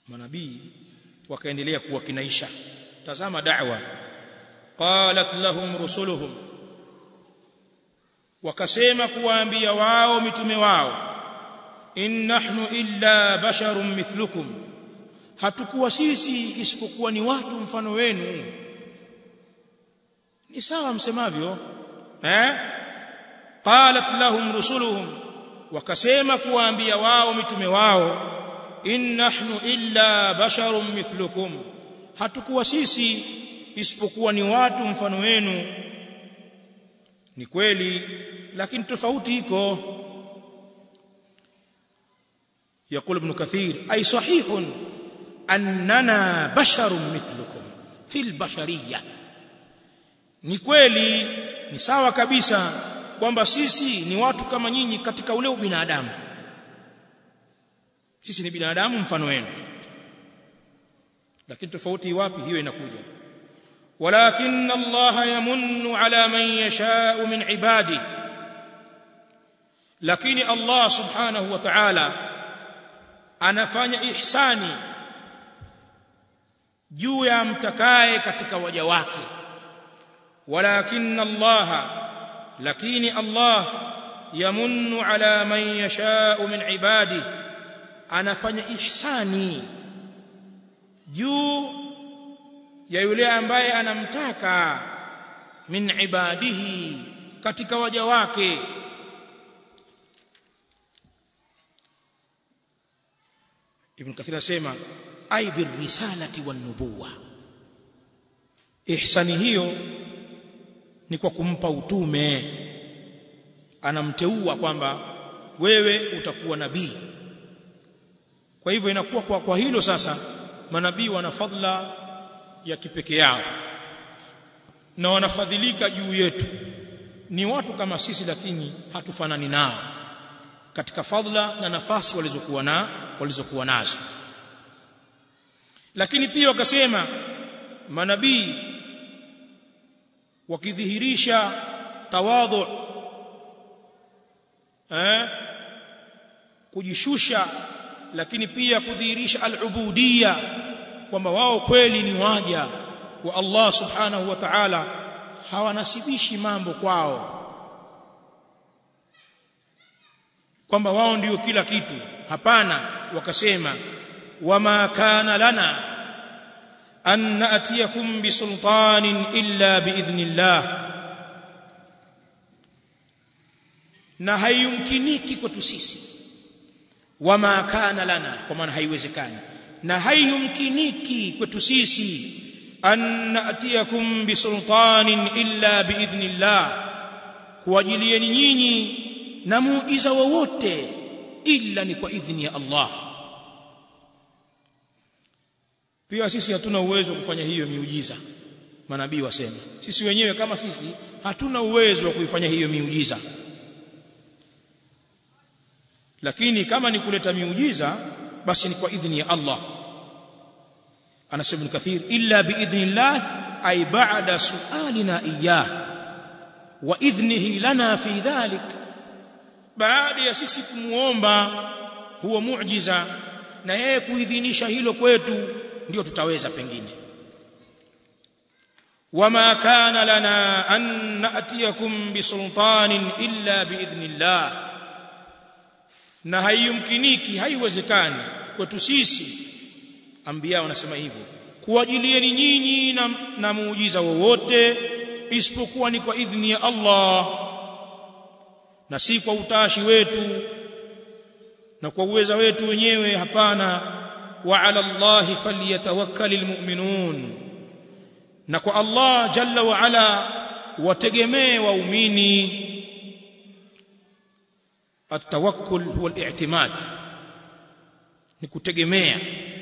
manabii wakaendelea kuwakinaisha tazama da'wa qalat lahum rusuluhum wakasema kuwaambia wao mitume wao in nahnu illa basharun mithlukum hatukuwa sisi isipokuwa ni watu mfano wenu ni sawa msemavyo eh qalat lahum rusuluhum wakasema kuwaambia wao mitume wao in nahnu illa basharun mithlukum hatukuwa sisi isipokuwa ni watu mfano wenu ni kweli lakini tofauti iko يقول ابن كثير أي صحيح أننا بشر مثلكم في البشرية ni kweli ni sawa kabisa kwamba sisi ni watu kama nyinyi katika ule ubinadamu sisi ni binadamu mfano wenu lakini tofauti wapi hiyo inakuja walakin Allah yamunnu ala man yasha'u min ibadi lakini Allah subhanahu wa ta'ala anafanya ihsani juu ya mtakaye katika waja wake walakin Allah lakini Allah yamunnu ala man yasha'u min ibadi anafanya ihsani juu ya yule ambaye anamtaka min ibadihi katika waja wake Ibn Kathir asema ay birrisalati wan nubuwa ihsani hiyo ni kwa kumpa utume anamteua kwamba wewe utakuwa nabii kwa hivyo inakuwa kwa, kwa hilo sasa manabii wana fadhila ya kipekee yao na wanafadhilika juu yetu ni watu kama sisi lakini hatufanani nao katika fadhila na nafasi walizokuwa na walizokuwa nazo lakini pia wakasema manabii wakidhihirisha tawadhu eh kujishusha lakini pia kudhihirisha al-ubudiyya kwamba wao kweli ni waja wa Allah subhanahu wa ta'ala hawanasibishi mambo kwao kwamba wao ndio kila kitu hapana wakasema wama kana lana an na'tiyakum bisultanin illa biidhnillah na haiyumkiniki kwetu sisi wama kana lana kwa maana haiwezekani na haiyumkiniki kwetu sisi an na'tiyakum bisultanin illa biidhnillah kuwajilieni nyinyi na muujiza wowote illa ni kwa idhni ya Allah pia sisi hatuna uwezo wa kufanya hiyo miujiza manabii wasema sisi wenyewe kama sisi hatuna uwezo wa kuifanya hiyo miujiza lakini kama ni kuleta miujiza basi ni kwa idhni ya Allah anasema ibn kathir illa biidhnillah ay ba'da su'alina iyyah wa idhnihi lana fi dhalik baada ya sisi kumuomba huo muujiza na yeye kuidhinisha hilo kwetu ndio tutaweza pengine wama kana lana an na'tiyakum bisultanin illa biidhnillah na haiyumkiniki haiwezekani kwetu sisi ambia wanasema hivyo kuwajilieni nyinyi na, na muujiza wowote isipokuwa ni kwa idhni ya Allah na si kwa utashi wetu na kwa uweza wetu wenyewe hapana wa ala Allah falyatawakkalul mu'minun na kwa Allah jalla wa ala wategemee waumini التوكل هو الاعتماد ni kutegemea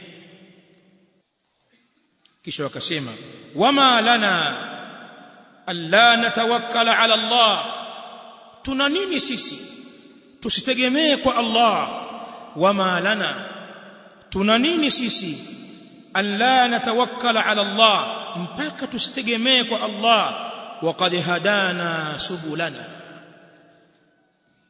kisha wakasema wama lana alla natawakkala ala Allah tuna nini sisi tusitegemee kwa Allah wama lana tuna nini sisi alla natawakkala ala Allah mpaka tusitegemee kwa Allah waqad hadana subulana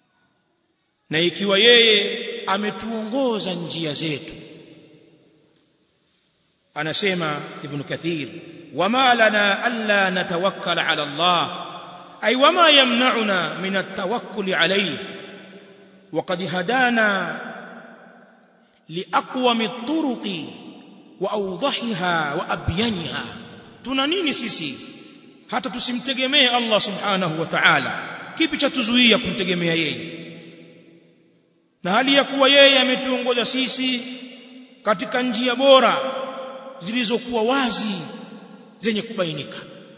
na ikiwa yeye ametuongoza njia zetu anasema ibn kathir wama lana alla natawakkal ala Allah ay wama yamna'una min at-tawakkul alayhi وقد هدانا لأقوم الطرق وأوضحها وأبينها tuna nini sisi hata tusimtegemee Allah subhanahu wa ta'ala kipi cha tuzuia kumtegemea yeye na hali ya kuwa yeye ametuongoza sisi katika njia bora zilizokuwa wazi zenye kubainika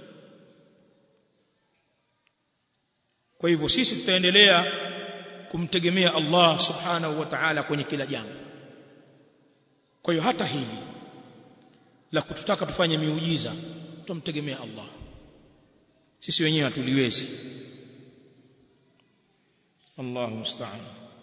kwa hivyo sisi tutaendelea kumtegemea Allah subhanahu wa ta'ala kwenye kila jambo kwa hiyo hata hili la kututaka tufanye miujiza tumtegemea Allah sisi wenyewe hatuliwezi Allahu musta'an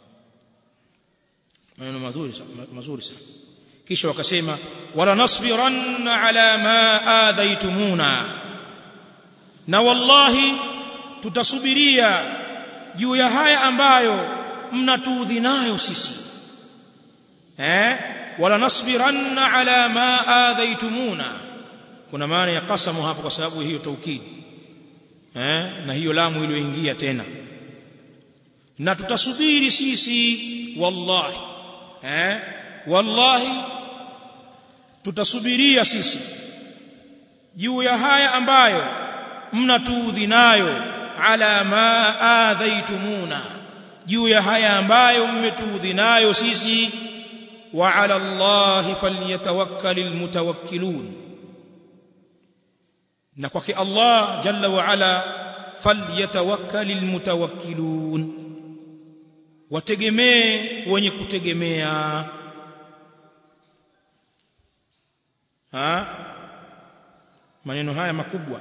maneno mazuri mazuri sana kisha wakasema wala nasbiranna ala ma adhaitumuna na wallahi tutasubiria juu ya haya ambayo mnatuudhi nayo sisi eh wala nasbiranna ala ma adhaitumuna kuna maana ya qasamu hapo kwa sababu hiyo taukid eh na hiyo lamu iliyoingia tena na tutasubiri sisi wallahi eh wallahi tutasubiria sisi juu ya haya ambayo mnatuudhi nayo ala ma adhaitumuna juu ya haya ambayo mmetuudhi nayo sisi wa ala Allah falyatawakkalul mutawakkilun na kwake Allah jalla wa ala falyatawakkalul mutawakkilun wategemee wenye kutegemea ha maneno haya makubwa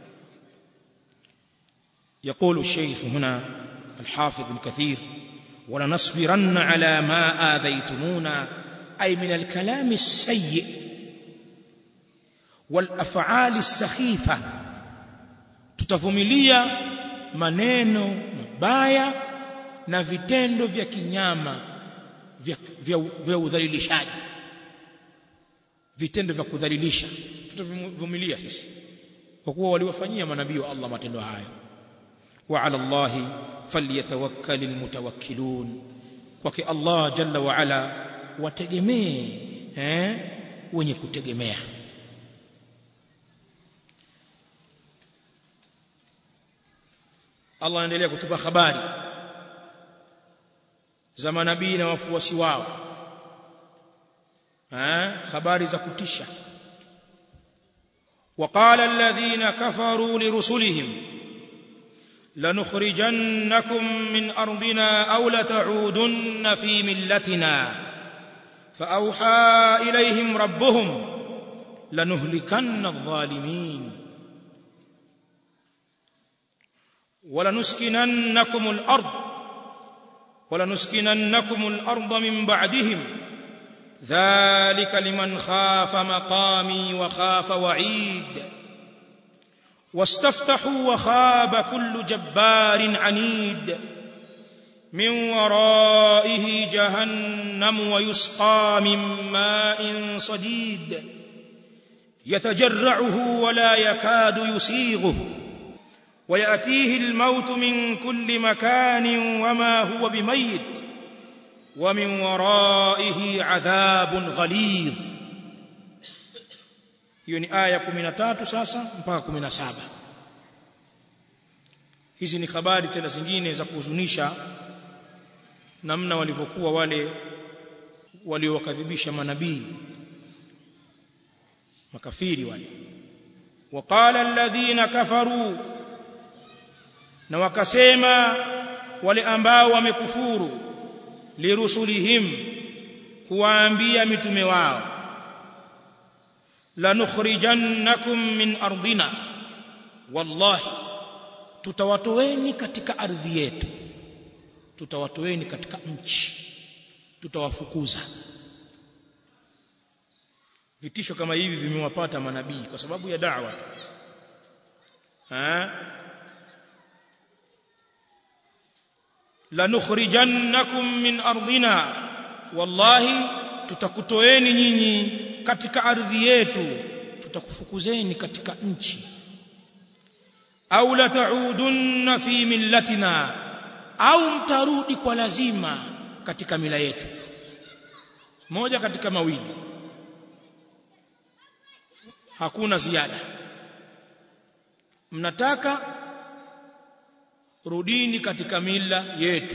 يقول الشيخ هنا الحافظ ابن كثير ولنصبرن على ما آذيتمونا أي من الكلام السيء والأفعال السخيفة tutavumilia maneno mabaya na vitendo vya kinyama vya, vya, vya udhalilishaji vitendo vya kudhalilisha tutavumilia sisi kwa kuwa waliwafanyia manabii wa Allah matendo hayo وعلى الله فليتوكل المتوكلون kwake Allah jalla wa ala wategemee eh wenye kutegemea Allah anaendelea kutupa habari za manabii na wafuasi wao eh habari za kutisha وقال الذين كفروا لرسلهم لنخرجنكم من ارضنا او لتعودن في ملتنا فاوحى اليهم ربهم لنهلكن الظالمين ولنسكننكم الارض ولنسكننكم الارض من بعدهم ذلك لمن خاف مقامي وخاف وعيد واستفتحوا وخاب كل جبار عنيد من ورائه جهنم ويسقى من ماء صديد يتجرعه ولا يكاد يسيغه وياتيه الموت من كل مكان وما هو بميت ومن ورائه عذاب غليظ hiyo ni aya 13 sasa mpaka 17 hizi ni habari tena zingine za kuhuzunisha namna walivyokuwa wale waliowakadhibisha manabii makafiri wale waqala alladhina kafaru na wakasema wale ambao wamekufuru lirusulihim kuwaambia mitume wao lanukhrijannakum min ardina wallahi tutawatoeni katika ardhi yetu tutawatoeni katika nchi tutawafukuza vitisho kama hivi vimewapata manabii kwa sababu ya da'wa tu lanukhrijannakum min ardina wallahi tutakutoeni nyinyi katika ardhi yetu tutakufukuzeni katika nchi au la taudunna fi millatina au mtarudi kwa lazima katika mila yetu moja katika mawili hakuna ziada mnataka rudini katika mila yetu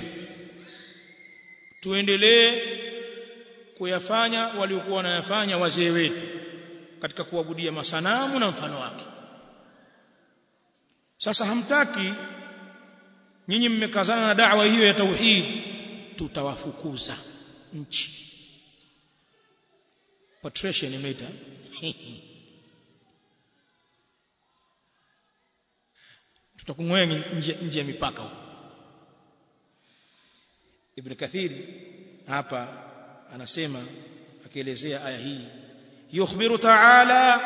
tuendelee kuyafanya waliokuwa wanayafanya wazee wetu katika kuabudia masanamu na mfano wake sasa hamtaki nyinyi mmekazana na da'wa hiyo ya tauhid tutawafukuza nchi patrician imeita tutakung'oa nje, nje ya mipaka huko Ibn Kathiri hapa anasema akielezea aya hii yukhbiru ta'ala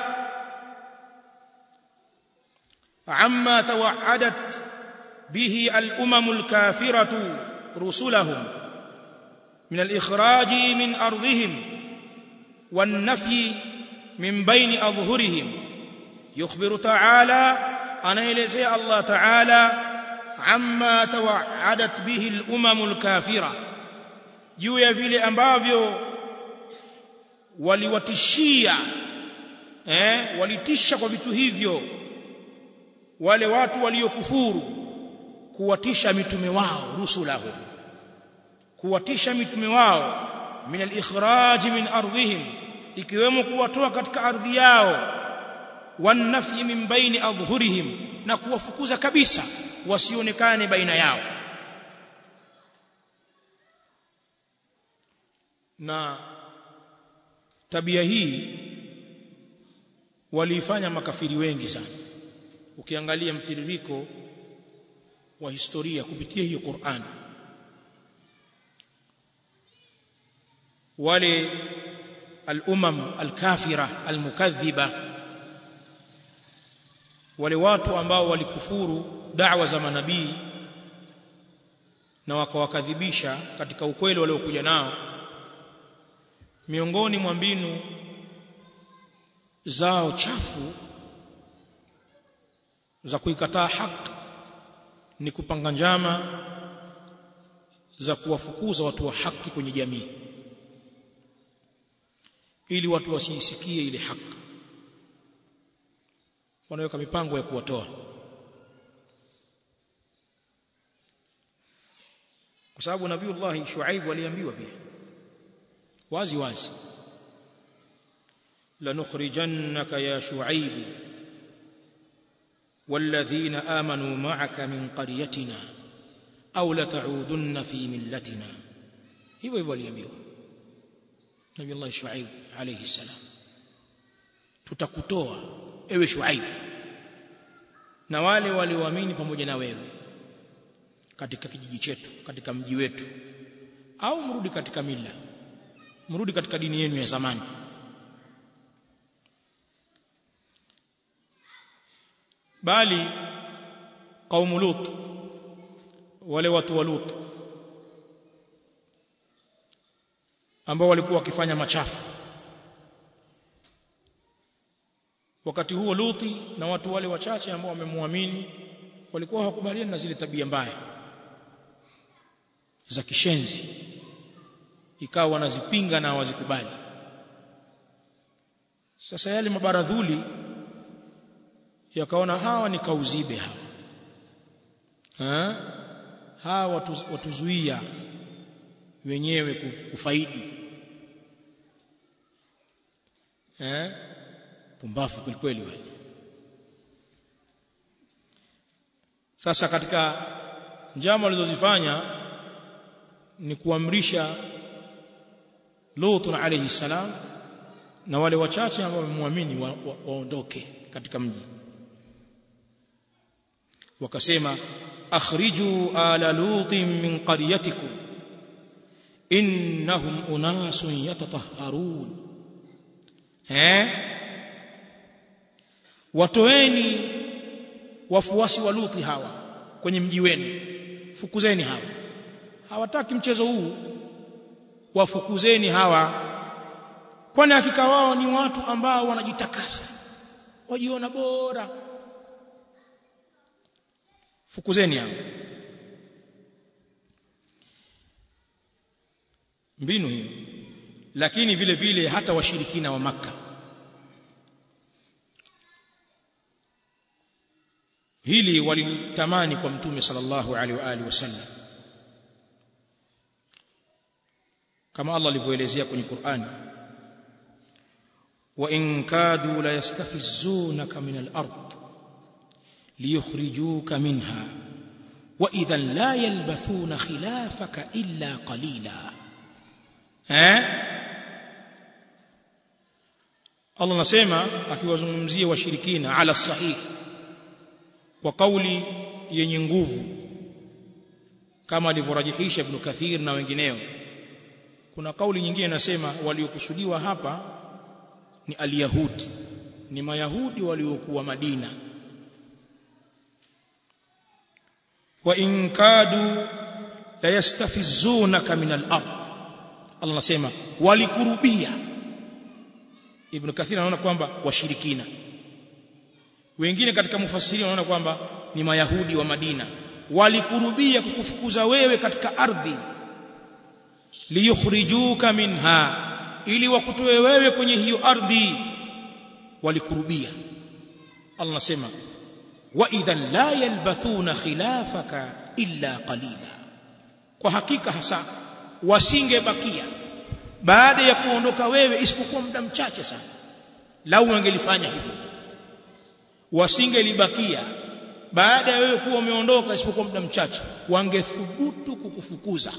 amma tawa'adat bihi al-umam al-kafiratu rusulahum min al-ikhraj min ardihim wan-nafyi min bayni adhhurihim yukhbiru ta'ala anaelezea Allah Ta'ala amma tawa'adat bihi al-umam al-kafira juu ya vile ambavyo waliwatishia eh walitisha kwa vitu hivyo wale watu waliokufuru kuwatisha mitume wao rusulahu kuwatisha mitume wao min al-ikhraj min ardhihim ikiwemo kuwatoa katika ardhi yao wanafyi min baini adhhurihim na kuwafukuza kabisa wasionekane baina yao na tabia hii waliifanya makafiri wengi sana ukiangalia mtiririko wa historia kupitia hiyo Qur'an wale al-umam al-kafira al-mukaththiba wale watu ambao walikufuru da'wa za manabii na wakawakadhibisha katika ukweli waliokuja nao miongoni mwa mbinu zao chafu za kuikataa haki ni kupanga njama za kuwafukuza watu wa haki kwenye jamii ili watu wasiisikie ile haki wanaweka mipango ya kuwatoa kwa sababu nabiiullah Shuaib aliambiwa pia wazi wazi lanukhrijannaka ya Shuaib والذين آمنوا معك من قريتنا أو لتعودن في ملتنا hivyo hivyo aliambiwa Nabii Allah Shuaib alayhi salam tutakutoa ewe Shuaib na wale walioamini pamoja na wewe katika kijiji chetu katika mji wetu au mrudi katika mila mrudi katika dini yenu ya zamani bali kaumu lut wale watu wa lut ambao walikuwa wakifanya machafu wakati huo luti na watu wale wachache ambao wamemwamini walikuwa hawakubaliani na zile tabia mbaya za kishenzi ikawa wanazipinga na hawazikubali sasa yale mabaradhuli yakaona hawa ni kauzibe hawa ha? hawa watu, watuzuia wenyewe kufaidi eh pumbafu kwelikweli wale sasa katika njama walizozifanya ni kuamrisha Lut alayhi salam na wale wachache ambao wamemwamini wa, wa, waondoke katika mji wakasema akhriju ala lutin min qaryatikum innahum unasun yatatahharun eh watoeni wafuasi wa Luthi hawa kwenye mji wenu fukuzeni hawa hawataki mchezo huu wafukuzeni hawa kwani hakika wao ni watu ambao wanajitakasa wajiona bora fukuzeni hao mbinu hiyo lakini vile vile hata washirikina wa maka hili walitamani kwa mtume sallallahu alaihi wa alihi wasallam kama Allah alivyoelezea kwenye Qur'ani wa in kadu la yastafizunaka min al-ard liyukhrijuka minha wa idhan la yalbathuna khilafaka illa qalila eh Allah anasema akiwazungumzia washirikina ala sahih kwa kauli yenye nguvu kama alivyorajihisha Ibn Kathir na wengineo kuna kauli nyingine inasema waliokusudiwa hapa ni alyahudi ni mayahudi waliokuwa Madina wa in kadu la yastafizunaka min al-ard Allah anasema walikurubia Ibn Kathir anaona kwamba washirikina wengine katika mufasiri wanaona kwamba ni mayahudi wa Madina walikurubia kukufukuza wewe katika ardhi liyukhrijuka minha ili wakutoe wewe kwenye hiyo ardhi walikurubia Allah anasema wa idhan la yalbathuna khilafaka illa qalila kwa hakika hasa wasingebakia baada ya kuondoka wewe isipokuwa muda mchache sana lau wangelifanya hivyo wasingelibakia baada ya wewe kuwa umeondoka isipokuwa muda mchache wangethubutu kukufukuza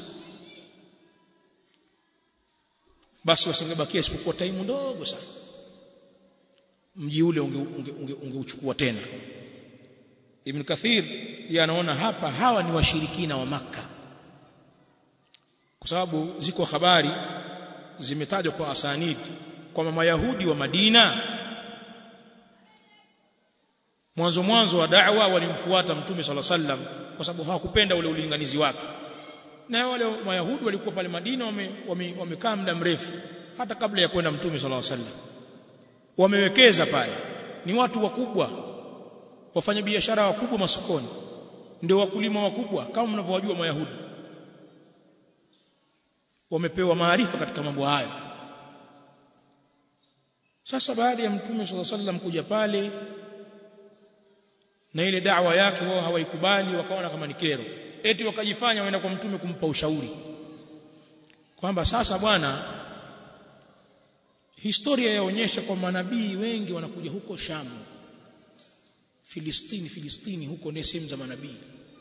basi wasingebakia isipokuwa taimu ndogo sana mji ule ungeuchukua unge, unge, unge tena Ibn Kathir yanaona hapa hawa ni washirikina wa maka kwa sababu ziko habari zimetajwa kwa asanid kwamba mayahudi wa Madina mwanzo mwanzo wa da'wa walimfuata mtume sala sallam kwa sababu hawakupenda ule ulinganizi wake na wale mayahudi walikuwa pale Madina wamekaa wame, wame muda mrefu hata kabla ya kwenda mtume sala sallam wamewekeza pale ni watu wakubwa wafanya biashara wakubwa masokoni ndio wakulima wakubwa kama mnavyowajua mayahudi wamepewa maarifa katika mambo hayo sasa baada ya mtume sala sallam kuja pale na ile da'wa yake wao hawaikubali wakaona kama ni kero eti wakajifanya waenda kwa mtume kumpa ushauri kwamba sasa bwana historia yaonyesha kwa manabii wengi wanakuja huko Shamu Filistini Filistini huko ni sehemu za manabii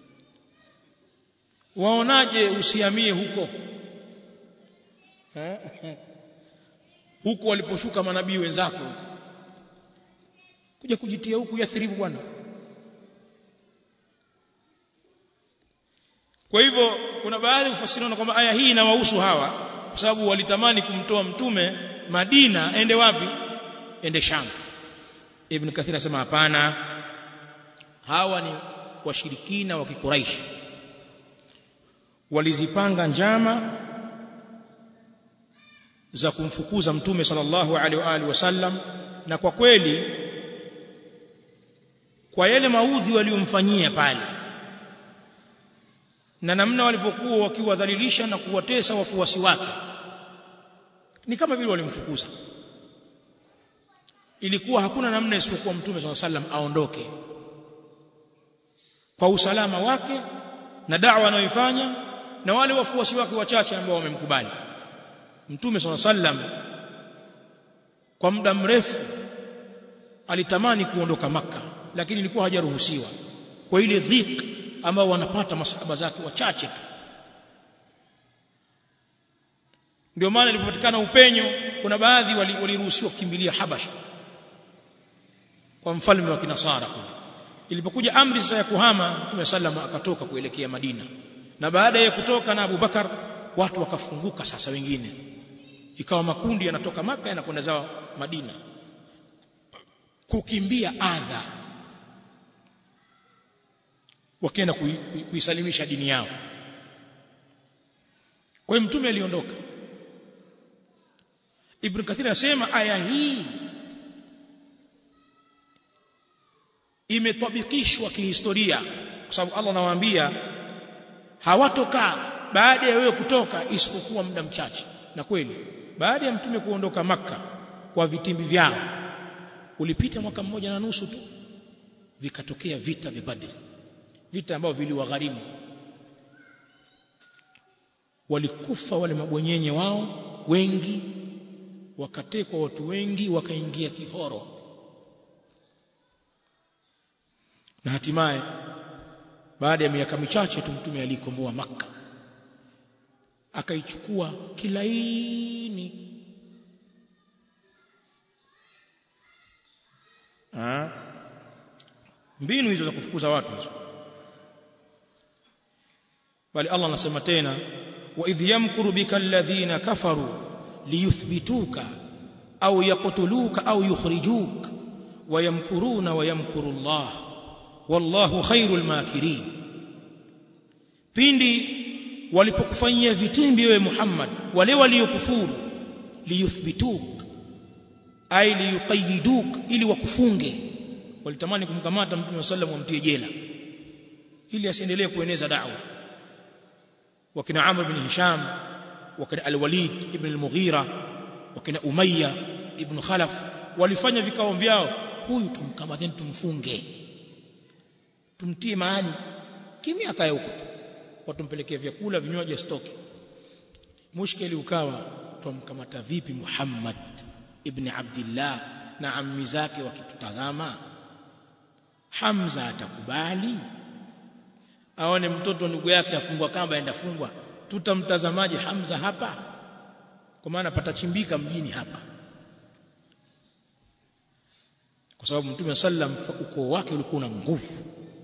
waonaje usiamie huko huko waliposhuka manabii wenzako kuja kujitia huku yathribu bwana Kwa hivyo kuna baadhi ufasiriona kwamba aya hii inawahusu hawa kwa sababu walitamani kumtoa mtume Madina ende wapi? Ende Sham. Ibn Kathir anasema hapana. Hawa ni washirikina wa Kikuraish. Walizipanga njama za kumfukuza mtume sallallahu alaihi wa alihi wasallam na kwa kweli kwa yale maudhi waliomfanyia pale na namna walivyokuwa wakiwadhalilisha na kuwatesa wafuasi wake ni kama vile walimfukuza ilikuwa hakuna namna isipokuwa mtume swalla sallam aondoke kwa usalama wake na da'wa anayoifanya na wale wafuasi wake wachache ambao wamemkubali mtume swalla sallam kwa muda mrefu alitamani kuondoka maka lakini ilikuwa hajaruhusiwa kwa ile dhiki ambao wanapata masahaba zake wachache tu ndio maana ilipopatikana upenyo kuna baadhi waliruhusiwa wali kukimbilia Habasha kwa mfalme wa kinasara kule ilipokuja amri sasa ya kuhama Mtume sallam akatoka kuelekea Madina na baada ya kutoka na Abu Bakar watu wakafunguka sasa wengine ikawa makundi yanatoka maka yanakwenda zao Madina kukimbia adha wakienda kuisalimisha dini yao kwa hiyo mtume aliondoka Ibn Kathir anasema aya hii imetabikishwa kihistoria kwa sababu Allah anawaambia hawatokaa baada ya wewe kutoka isipokuwa muda mchache na kweli baada ya mtume kuondoka maka kwa vitimbi vyao ulipita mwaka mmoja na nusu tu vikatokea vita vya Badri vita ambavyo viliwagharimu walikufa wale mabwenyenye wao wengi wakatekwa watu wengi wakaingia kihoro na hatimaye baada ya miaka michache tu mtume alikomboa maka akaichukua kilaini ha? mbinu hizo za kufukuza watu hizo bali Allah anasema tena wa idh yamkuru bika alladhina kafaru liyuthbituka au yaqtuluka au yukhrijuk wayamkuruna wayamkuru Allah wallahu khairul makirin pindi walipokufanyia vitimbi wewe Muhammad wale waliokufuru liyuthbituk ay liyuqayyiduk ili wakufunge walitamani kumkamata mtume wa sallam wamtie jela ili asiendelee kueneza da'wa wakina Amr bin Hisham wakina Al-Walid ibn al-Mughira wakina Umayya ibn Khalaf walifanya vikao vyao huyu tumkamateni tumfunge tumtie mahali kimya akae huko watumpelekea vyakula vinywaji stoki mushkeli ukawa tumkamata vipi Muhammad ibn Abdullah na ammi zake wakitutazama Hamza atakubali aone mtoto ndugu yake afungwa kamba aenda fungwa tutamtazamaje Hamza hapa kwa maana patachimbika mjini hapa kwa sababu mtume sallam ukoo wake ulikuwa una nguvu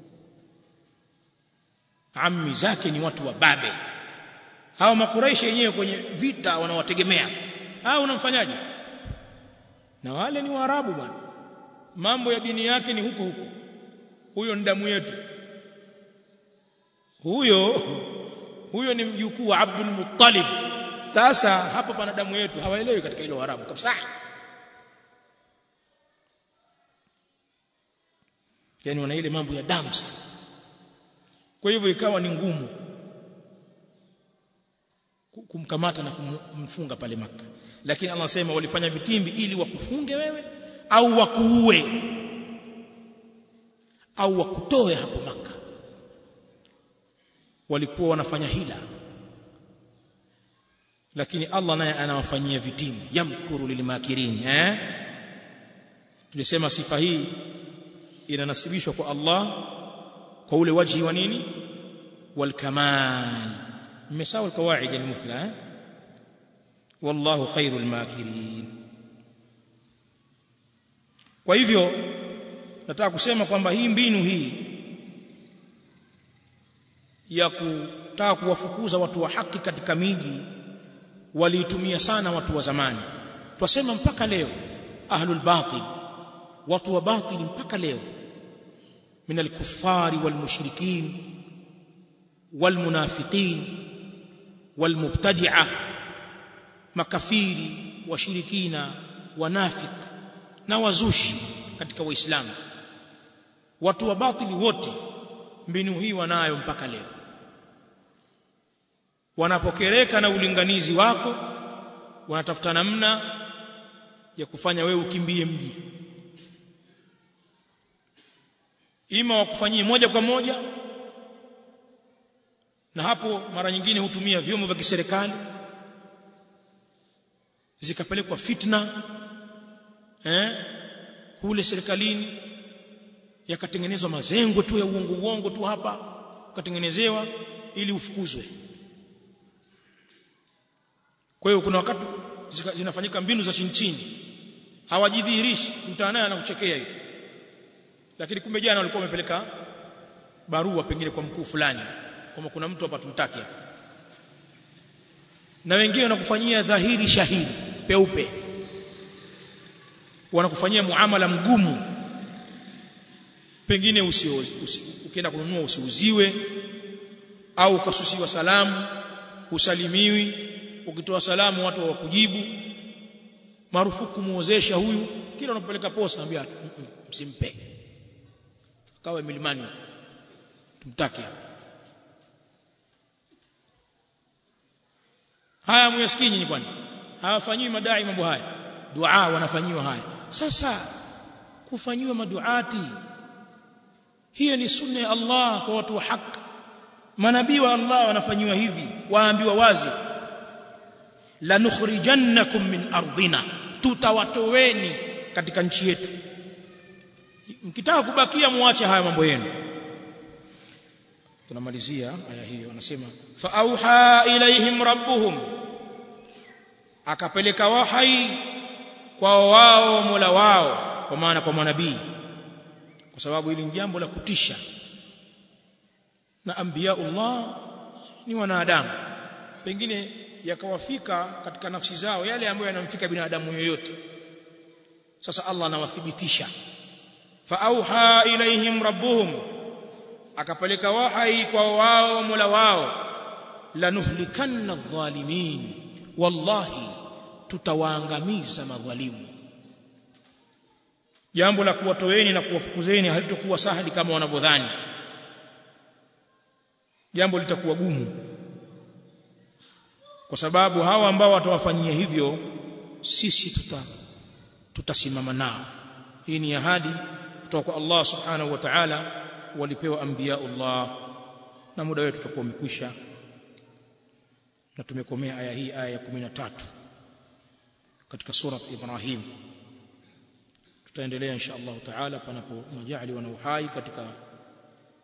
ammi zake ni watu wa babe hao makuraishi yenyewe kwenye vita wanawategemea hao unamfanyaje na wale ni waarabu bwana mambo ya dini yake ni huko huko huyo ni damu yetu huyo huyo ni mjukuu wa Abdul Muttalib sasa hapa pana damu yetu hawaelewi katika ile Waarabu kabisa yani wana ile mambo ya damu sana kwa hivyo ikawa ni ngumu kumkamata na kumfunga pale maka lakini Allah anasema walifanya vitimbi ili wakufunge wewe au wakuue au wakutoe hapo maka walikuwa wanafanya hila lakini Allah naye anawafanyia vitimbi yamkuru lilmakirin eh tulisema sifa hii inanasibishwa kwa Allah kwa ule wajhi wa nini walkamal mmesawa alqawaid almuthla eh wallahu khairul makirin kwa hivyo nataka kusema kwamba hii mbinu hii ya kutaka kuwafukuza watu wa haki katika miji waliitumia sana watu wa zamani twasema mpaka leo ahlul batil watu wa batil mpaka leo min alkuffari walmushrikin walmunafiqin walmubtadi'a makafiri washirikina wanafik na wazushi katika waislamu watu wa batili wote mbinu hii wanayo mpaka leo wanapokereka na ulinganizi wako wanatafuta namna ya kufanya wewe ukimbie mji ima wakufanyie moja kwa moja na hapo mara nyingine hutumia vyombo vya kiserikali zikapelekwa fitna eh kule serikalini yakatengenezwa mazengo tu ya uongo uongo tu hapa ukatengenezewa ili ufukuzwe kwa hiyo kuna wakati zinafanyika mbinu za chini chini hawajidhihirishi mtaanaye anakuchekea hivi lakini kumbe jana walikuwa wamepeleka barua pengine kwa mkuu fulani kama kuna mtu hapa tumtaki hapa na wengine wanakufanyia dhahiri shahiri peupe wanakufanyia muamala mgumu pengine usi, usi, ukienda kununua usiuziwe au ukasusiwa salamu usalimiwi ukitoa salamu watu hawakujibu marufuku muozesha huyu kila unapeleka posa anambia msimpe kawe milimani tumtaki hapa haya muyasikii nyinyi kwani hawafanyiwi madai mambo haya dua wanafanyiwa haya sasa kufanyiwa maduati hiyo ni sunna ya Allah kwa watu wa haki manabii wa Allah wanafanyiwa hivi waambiwa wazi la nukhrijannakum min ardina tutawatoweni katika nchi yetu mkitaka kubakia muache haya mambo yenu tunamalizia aya hiyo anasema fa auha ilaihim rabbuhum akapeleka wahai kwa wao Mola wao kwa maana kwa manabii kwa sababu hili ni jambo la kutisha na anbiyaullah ni wanadamu pengine yakawafika katika nafsi zao yale ambayo yanamfika binadamu yoyote sasa Allah anawathibitisha fa auha ilaihim rabbuhum akapeleka wahai kwa wao Mola wao lanuhlikanna adh-dhalimin wallahi tutawaangamiza madhalimu jambo la kuwatoeni na kuwafukuzeni halitokuwa sahali kama wanavyodhani jambo litakuwa gumu kwa sababu hawa ambao watawafanyia hivyo sisi tuta tutasimama nao hii ni ahadi kutoka kwa Allah subhanahu wa ta'ala walipewa anbiyaullah na muda wetu utakuwa umekwisha na tumekomea aya hii aya ya 13 katika sura Ibrahim tutaendelea insha Allah taala panapo majali na uhai katika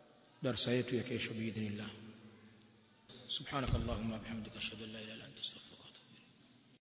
darasa yetu ya kesho biidhnillah subhanakallahumma bihamdika ashhadu an la ilaha illa anta astaghfiruka